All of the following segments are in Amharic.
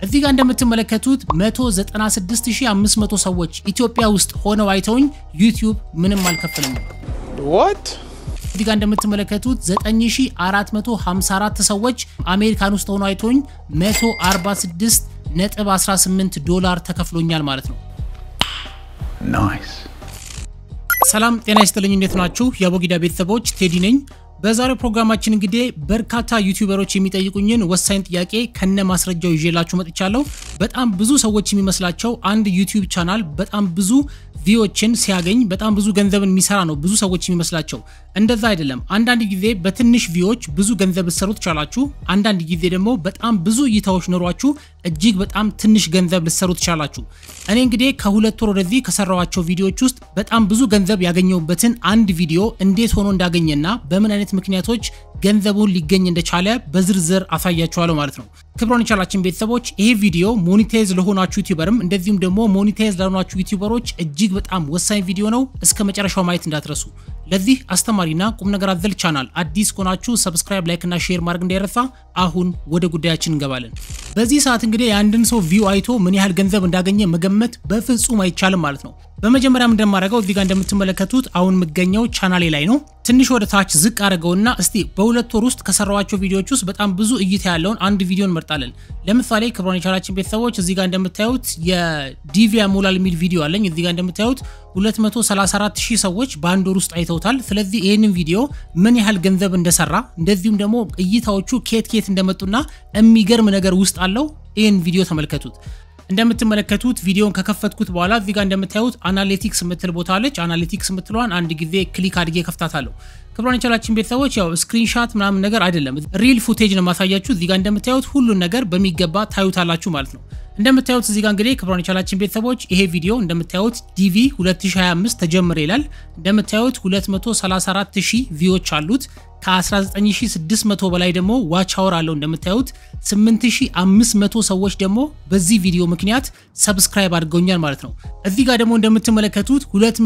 እዚህ ጋር እንደምትመለከቱት 196500 ሰዎች ኢትዮጵያ ውስጥ ሆነው አይተውኝ ዩቲዩብ ምንም አልከፈለኝም። What? እዚህ ጋር እንደምትመለከቱት 9454 ሰዎች አሜሪካን ውስጥ ሆነው አይተውኝ 146 ነጥብ 18 ዶላር ተከፍሎኛል ማለት ነው። Nice. ሰላም ጤና ይስጥልኝ። እንዴት ናችሁ? የአቦጊዳ ቤተሰቦች ቴዲ ነኝ። በዛሬው ፕሮግራማችን እንግዲህ በርካታ ዩቲዩበሮች የሚጠይቁኝን ወሳኝ ጥያቄ ከነ ማስረጃው ይዤላችሁ መጥቻለሁ። በጣም ብዙ ሰዎች የሚመስላቸው አንድ ዩቲዩብ ቻናል በጣም ብዙ ቪዎችን ሲያገኝ በጣም ብዙ ገንዘብን የሚሰራ ነው ብዙ ሰዎች የሚመስላቸው። እንደዛ አይደለም። አንዳንድ ጊዜ በትንሽ ቪዎች ብዙ ገንዘብ ልትሰሩ ትቻላችሁ። አንዳንድ ጊዜ ደግሞ በጣም ብዙ እይታዎች ኖሯችሁ እጅግ በጣም ትንሽ ገንዘብ ልትሰሩ ትቻላችሁ። እኔ እንግዲህ ከሁለት ወር ወደዚህ ከሰራኋቸው ቪዲዮዎች ውስጥ በጣም ብዙ ገንዘብ ያገኘሁበትን አንድ ቪዲዮ እንዴት ሆኖ እንዳገኘና በምን አይነት ምክንያቶች ገንዘቡን ሊገኝ እንደቻለ በዝርዝር አሳያችኋለሁ ማለት ነው። ክብሮን የቻላችን ቤተሰቦች ይሄ ቪዲዮ ሞኒታይዝ ለሆናችሁ ዩቲዩበርም እንደዚሁም ደግሞ ሞኒታይዝ ለሆናችሁ ዩቲዩበሮች እጅግ በጣም ወሳኝ ቪዲዮ ነው። እስከ መጨረሻው ማየት እንዳትረሱ። ለዚህ አስተማሪና ቁም ነገር አዘል ቻናል አዲስ ከሆናችሁ ሰብስክራይብ፣ ላይክ እና ሼር ማድረግ እንዳይረሳ። አሁን ወደ ጉዳያችን እንገባለን። በዚህ ሰዓት እንግዲህ የአንድን ሰው ቪው አይቶ ምን ያህል ገንዘብ እንዳገኘ መገመት በፍጹም አይቻልም ማለት ነው። በመጀመሪያም እንደማደርገው እዚህ ጋር እንደምትመለከቱት አሁን የምገኘው ቻናሌ ላይ ነው። ትንሽ ወደ ታች ዝቅ አድርገውና እስቲ በሁለት ወር ውስጥ ከሰራዋቸው ቪዲዮዎች ውስጥ በጣም ብዙ እይታ ያለውን አንድ ቪዲዮ እንመርጣለን። ለምሳሌ ክብሮን የቻላችን ቤተሰቦች እዚህ ጋር እንደምታዩት የዲቪያ ሞላል የሚል ቪዲዮ አለኝ። እዚህ ጋር እንደምታዩት 234 ሺህ ሰዎች በአንድ ወር ውስጥ አይተውታል። ስለዚህ ይህንን ቪዲዮ ምን ያህል ገንዘብ እንደሰራ እንደዚሁም ደግሞ እይታዎቹ ኬት ኬት እንደመጡና የሚገርም ነገር ውስጥ አለው። ይህን ቪዲዮ ተመልከቱት። እንደምትመለከቱት ቪዲዮን ከከፈትኩት በኋላ እዚህ ጋር እንደምታዩት አናሊቲክስ የምትል ቦታ አለች። አናሊቲክስ የምትለዋን አንድ ጊዜ ክሊክ አድርጌ ከፍታታለሁ። ክብሯን የቻላችን ቤተሰቦች ያው ስክሪንሻት ምናምን ነገር አይደለም፣ ሪል ፉቴጅ ነው ማሳያችሁ። እዚህ ጋር እንደምታዩት ሁሉን ነገር በሚገባ ታዩታላችሁ ማለት ነው። እንደምታዩት እዚህ ጋር እንግዲህ ክብሯን የቻላችን ቤተሰቦች ይሄ ቪዲዮ እንደምታዩት ዲቪ 2025 ተጀመረ ይላል። እንደምታዩት 234000 ቪዎች አሉት። ከ19600 በላይ ደግሞ ዋች አወር አለው። እንደምታዩት 8500 ሰዎች ደግሞ በዚህ ቪዲዮ ምክንያት ሰብስክራይብ አድርገውኛል ማለት ነው። እዚህ ጋር ደግሞ እንደምትመለከቱት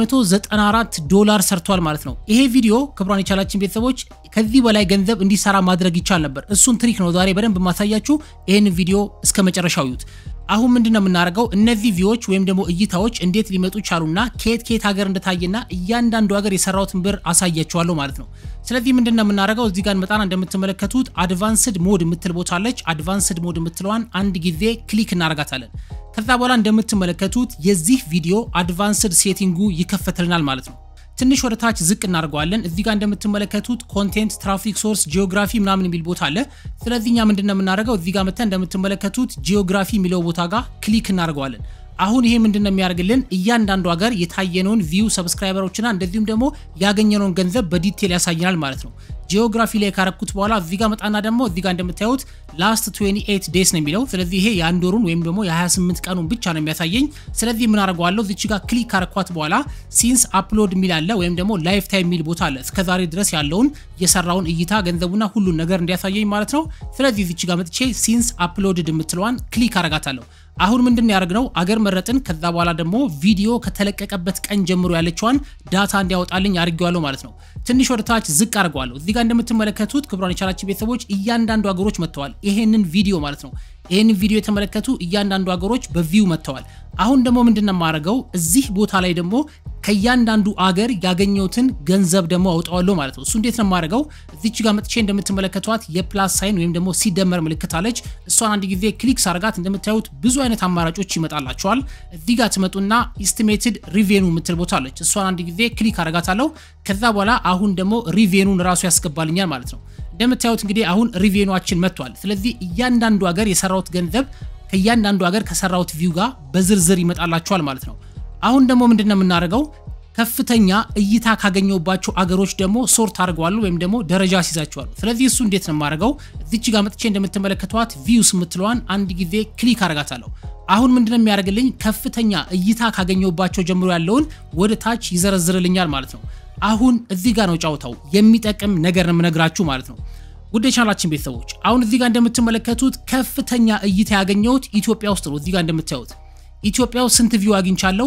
294 ዶላር ሰርቷል ማለት ነው። ይሄ ቪዲዮ ክብሯን የቻላችን ቤተሰቦች ከዚህ በላይ ገንዘብ እንዲሰራ ማድረግ ይቻል ነበር። እሱን ትሪክ ነው ዛሬ በደንብ ማሳያችሁ። ይህን ቪዲዮ እስከ መጨረሻው ይዩት። አሁን ምንድን ነው የምናደርገው? እነዚህ ቪዎች ወይም ደግሞ እይታዎች እንዴት ሊመጡ ቻሉና ከየት ከየት ሀገር እንደታየና እያንዳንዱ ሀገር የሰራውትን ብር አሳያችኋለሁ ማለት ነው። ስለዚህ ምንድን ነው የምናደርገው? እዚህ ጋር መጣና እንደምትመለከቱት አድቫንስድ ሞድ የምትል ቦታ አለች። አድቫንስድ ሞድ የምትለዋን አንድ ጊዜ ክሊክ እናደርጋታለን። ከዛ በኋላ እንደምትመለከቱት የዚህ ቪዲዮ አድቫንስድ ሴቲንጉ ይከፈትልናል ማለት ነው። ትንሽ ወደ ታች ዝቅ እናደርገዋለን። እዚህ ጋር እንደምትመለከቱት ኮንቴንት፣ ትራፊክ ሶርስ፣ ጂኦግራፊ ምናምን የሚል ቦታ አለ። ስለዚህ እኛ ምንድን ነው የምናደርገው እዚህ ጋር መተን እንደምትመለከቱት ጂኦግራፊ የሚለው ቦታ ጋር ክሊክ እናደርገዋለን። አሁን ይሄ ምንድን ነው የሚያደርግልን እያንዳንዱ ሀገር የታየነውን ቪው ሰብስክራይበሮችና እንደዚሁም ደግሞ ያገኘነውን ገንዘብ በዲቴል ያሳየናል ማለት ነው። ጂኦግራፊ ላይ ካረኩት በኋላ እዚህ ጋር መጣና ደግሞ እዚህ ጋር እንደምታዩት ላስት 28 ዴይስ ነው የሚለው። ስለዚህ ይሄ የአንድ ወሩን ወይም ደግሞ የ28 ቀኑን ብቻ ነው የሚያሳየኝ። ስለዚህ ምን አደርገዋለሁ እዚች ጋር ክሊክ ካረኳት በኋላ ሲንስ አፕሎድ የሚል አለ ወይም ደግሞ ላይፍ ታይም የሚል ቦታ አለ። እስከዛሬ ድረስ ያለውን የሰራውን እይታ ገንዘቡና ሁሉን ነገር እንዲያሳየኝ ማለት ነው። ስለዚህ እዚች ጋር መጥቼ ሲንስ አፕሎድድ የምትለዋን ክሊክ አረጋታለሁ። አሁን ምንድን ያደርግነው አገር መረጥን። ከዛ በኋላ ደግሞ ቪዲዮ ከተለቀቀበት ቀን ጀምሮ ያለችዋን ዳታ እንዲያወጣልኝ አድርጌዋለሁ ማለት ነው። ትንሽ ወደ ታች ዝቅ አድርገዋለሁ። እዚህ ጋር እንደምትመለከቱት ክብሯን የቻላችን ቤተሰቦች እያንዳንዱ ሀገሮች መጥተዋል። ይሄንን ቪዲዮ ማለት ነው። ይህንን ቪዲዮ የተመለከቱ እያንዳንዱ ሀገሮች በቪው መጥተዋል። አሁን ደግሞ ምንድን ነው የማደርገው እዚህ ቦታ ላይ ደግሞ ከእያንዳንዱ አገር ያገኘሁትን ገንዘብ ደግሞ አውጣዋለሁ ማለት ነው። እሱ እንዴት ነው የማደርገው? እዚች ጋር መጥቼ እንደምትመለከቷት የፕላስ ሳይን ወይም ደግሞ ሲደመር ምልክት አለች። እሷን አንድ ጊዜ ክሊክ ሳርጋት እንደምታዩት ብዙ አይነት አማራጮች ይመጣላቸዋል። እዚህ ጋር ትመጡና ኢስቲሜትድ ሪቬኑ የምትል ቦታ አለች። እሷን አንድ ጊዜ ክሊክ አረጋታለሁ። ከዛ በኋላ አሁን ደግሞ ሪቬኑን ራሱ ያስገባልኛል ማለት ነው። እንደምታዩት እንግዲህ አሁን ሪቬኗችን መጥቷል። ስለዚህ እያንዳንዱ ሀገር የሰራሁት ገንዘብ ከእያንዳንዱ ሀገር ከሰራሁት ቪው ጋር በዝርዝር ይመጣላቸዋል ማለት ነው። አሁን ደግሞ ምንድን ነው የምናደርገው? ከፍተኛ እይታ ካገኘሁባቸው አገሮች ደግሞ ሶርት አድርገዋለሁ ወይም ደግሞ ደረጃ አስይዛቸዋለሁ። ስለዚህ እሱ እንዴት ነው የማደርገው? እዚች ጋር መጥቼ እንደምትመለከቷት ቪውስ የምትለዋን አንድ ጊዜ ክሊክ አረጋታለሁ። አሁን ምንድነው የሚያደርግልኝ? ከፍተኛ እይታ ካገኘሁባቸው ጀምሮ ያለውን ወደ ታች ይዘረዝርልኛል ማለት ነው። አሁን እዚህ ጋር ነው ጫውታው የሚጠቅም ነገር ነው የምነግራችሁ ማለት ነው። ውድ የቻናላችን ቤተሰቦች አሁን እዚህ ጋር እንደምትመለከቱት ከፍተኛ እይታ ያገኘሁት ኢትዮጵያ ውስጥ ነው። እዚህ ጋር እንደምታዩት ኢትዮጵያ ውስጥ ስንት ቪው አግኝቻለሁ?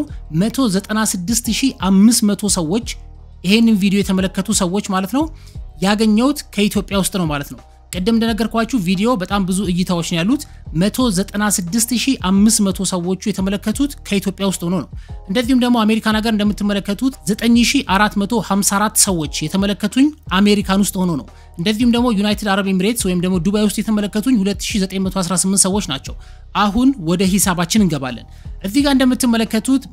196500 ሰዎች ይሄንን ቪዲዮ የተመለከቱ ሰዎች ማለት ነው ያገኘሁት ከኢትዮጵያ ውስጥ ነው ማለት ነው። ቅድም እንደነገርኳችሁ ቪዲዮ በጣም ብዙ እይታዎች ነው ያሉት። 196500 ሰዎቹ የተመለከቱት ከኢትዮጵያ ውስጥ ሆኖ ነው። እንደዚሁም ደግሞ አሜሪካን ሀገር እንደምትመለከቱት 9454 ሰዎች የተመለከቱኝ አሜሪካን ውስጥ ሆኖ ነው። እንደዚሁም ደግሞ ዩናይትድ አረብ ኤሚሬትስ ወይም ደግሞ ዱባይ ውስጥ የተመለከቱኝ 2918 ሰዎች ናቸው። አሁን ወደ ሂሳባችን እንገባለን። እዚህ ጋር እንደምትመለከቱት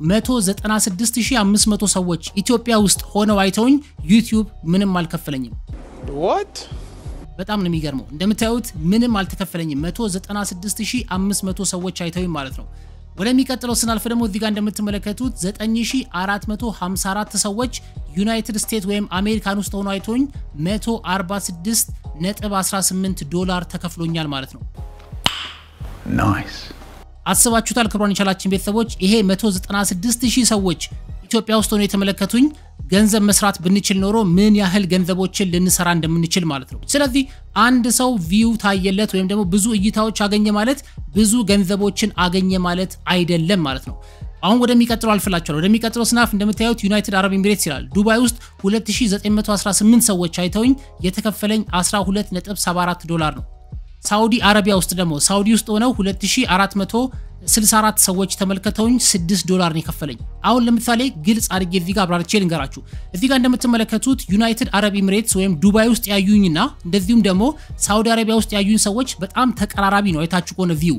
196500 ሰዎች ኢትዮጵያ ውስጥ ሆነው አይተውኝ ዩቲዩብ ምንም አልከፈለኝም። What? በጣም ነው የሚገርመው። እንደምታዩት ምንም አልተከፈለኝም። 196500 ሰዎች አይተውኝ ማለት ነው። ወደሚቀጥለው ስናልፍ ደግሞ እዚህ ጋር እንደምትመለከቱት 9454 ሰዎች ዩናይትድ ስቴትስ ወይም አሜሪካን ውስጥ ሆኖ አይቶኝ 146 ነጥብ 18 ዶላር ተከፍሎኛል ማለት ነው። Nice. አስባችሁታል? ክብሯን የቻላችን ቤተሰቦች ይሄ 196000 ሰዎች ኢትዮጵያ ውስጥ ሆኖ የተመለከቱኝ ገንዘብ መስራት ብንችል ኖሮ ምን ያህል ገንዘቦችን ልንሰራ እንደምንችል ማለት ነው። ስለዚህ አንድ ሰው ቪው ታየለት ወይም ደግሞ ብዙ እይታዎች አገኘ ማለት ብዙ ገንዘቦችን አገኘ ማለት አይደለም ማለት ነው። አሁን ወደሚቀጥለው አልፍላችኋል። ወደሚቀጥለው ስናፍ እንደምታዩት ዩናይትድ አረብ ኤሚሬትስ ይላል። ዱባይ ውስጥ 2918 ሰዎች አይተውኝ የተከፈለኝ 12.74 ዶላር ነው። ሳውዲ አረቢያ ውስጥ ደግሞ ሳውዲ ውስጥ ሆነው 2464 ሰዎች ተመልከተውኝ 6 ዶላር ነው የከፈለኝ። አሁን ለምሳሌ ግልጽ አድርጌ እዚህ ጋር አብራርቼ ልንገራችሁ። እዚህ ጋር እንደምትመለከቱት ዩናይትድ አረብ ኤሚሬትስ ወይም ዱባይ ውስጥ ያዩኝና እንደዚሁም ደግሞ ሳውዲ አረቢያ ውስጥ ያዩኝ ሰዎች በጣም ተቀራራቢ ነው። አይታችሁ ከሆነ ቪው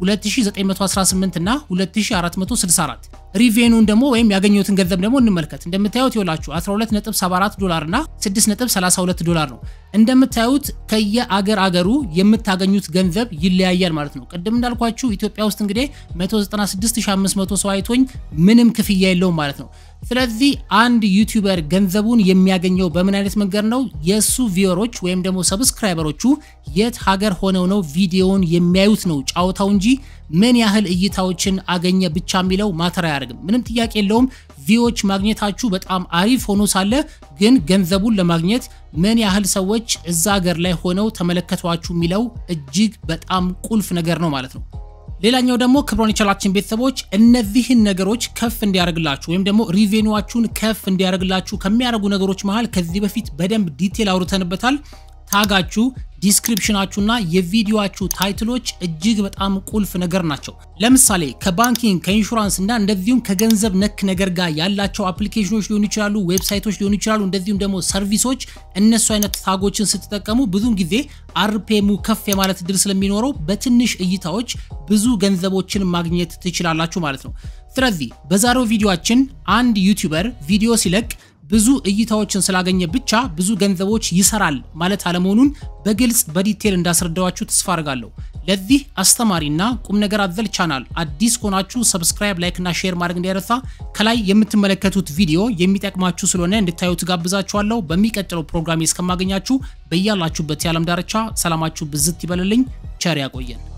2918 እና 2464 ሪቬኑን ደግሞ ወይም ያገኘሁትን ገንዘብ ደግሞ እንመልከት። እንደምታዩት ይኸውላችሁ 12.74 ዶላር እና 6.32 ዶላር ነው። እንደምታዩት ከየአገር አገሩ የምታገኙት ገንዘብ ይለያያል ማለት ነው። ቅድም እንዳልኳችሁ ኢትዮጵያ ውስጥ እንግዲህ 196500 ሰው አይቶኝ ምንም ክፍያ የለውም ማለት ነው። ስለዚህ አንድ ዩቲዩበር ገንዘቡን የሚያገኘው በምን አይነት መንገድ ነው? የእሱ ቪወሮች ወይም ደግሞ ሰብስክራይበሮቹ የት ሀገር ሆነው ነው ቪዲዮውን የሚያዩት ነው ጫወታው እንጂ ምን ያህል እይታዎችን አገኘ ብቻ የሚለው ማተር አያደርግም። ምንም ጥያቄ የለውም። ቪዎች ማግኘታችሁ በጣም አሪፍ ሆኖ ሳለ ግን ገንዘቡን ለማግኘት ምን ያህል ሰዎች እዛ ሀገር ላይ ሆነው ተመለከቷችሁ የሚለው እጅግ በጣም ቁልፍ ነገር ነው ማለት ነው። ሌላኛው ደግሞ ክብሮን የቻላችን ቤተሰቦች እነዚህን ነገሮች ከፍ እንዲያደርግላችሁ ወይም ደግሞ ሪቬኒዋችሁን ከፍ እንዲያደርግላችሁ ከሚያደርጉ ነገሮች መሃል ከዚህ በፊት በደንብ ዲቴል አውርተንበታል። ታጋችሁ ዲስክሪፕሽናችሁና የቪዲዮችሁ ታይትሎች እጅግ በጣም ቁልፍ ነገር ናቸው። ለምሳሌ ከባንኪንግ ከኢንሹራንስ እና እንደዚሁም ከገንዘብ ነክ ነገር ጋር ያላቸው አፕሊኬሽኖች ሊሆኑ ይችላሉ፣ ዌብሳይቶች ሊሆኑ ይችላሉ፣ እንደዚሁም ደግሞ ሰርቪሶች። እነሱ አይነት ታጎችን ስትጠቀሙ ብዙውን ጊዜ አርፔሙ ከፍ የማለት እድል ስለሚኖረው በትንሽ እይታዎች ብዙ ገንዘቦችን ማግኘት ትችላላችሁ ማለት ነው። ስለዚህ በዛሬው ቪዲዮአችን አንድ ዩቲዩበር ቪዲዮ ሲለቅ ብዙ እይታዎችን ስላገኘ ብቻ ብዙ ገንዘቦች ይሰራል ማለት አለመሆኑን በግልጽ በዲቴል እንዳስረዳዋችሁ ተስፋ አድርጋለሁ። ለዚህ አስተማሪና ቁም ነገር አዘል ቻናል አዲስ ከሆናችሁ ሰብስክራይብ፣ ላይክ እና ሼር ማድረግ እንዳይረሳ። ከላይ የምትመለከቱት ቪዲዮ የሚጠቅማችሁ ስለሆነ እንድታዩ ትጋብዛችኋለሁ። በሚቀጥለው ፕሮግራሜ እስከማገኛችሁ በያላችሁበት የዓለም ዳርቻ ሰላማችሁ ብዝት ይበልልኝ። ቸር ያቆየን።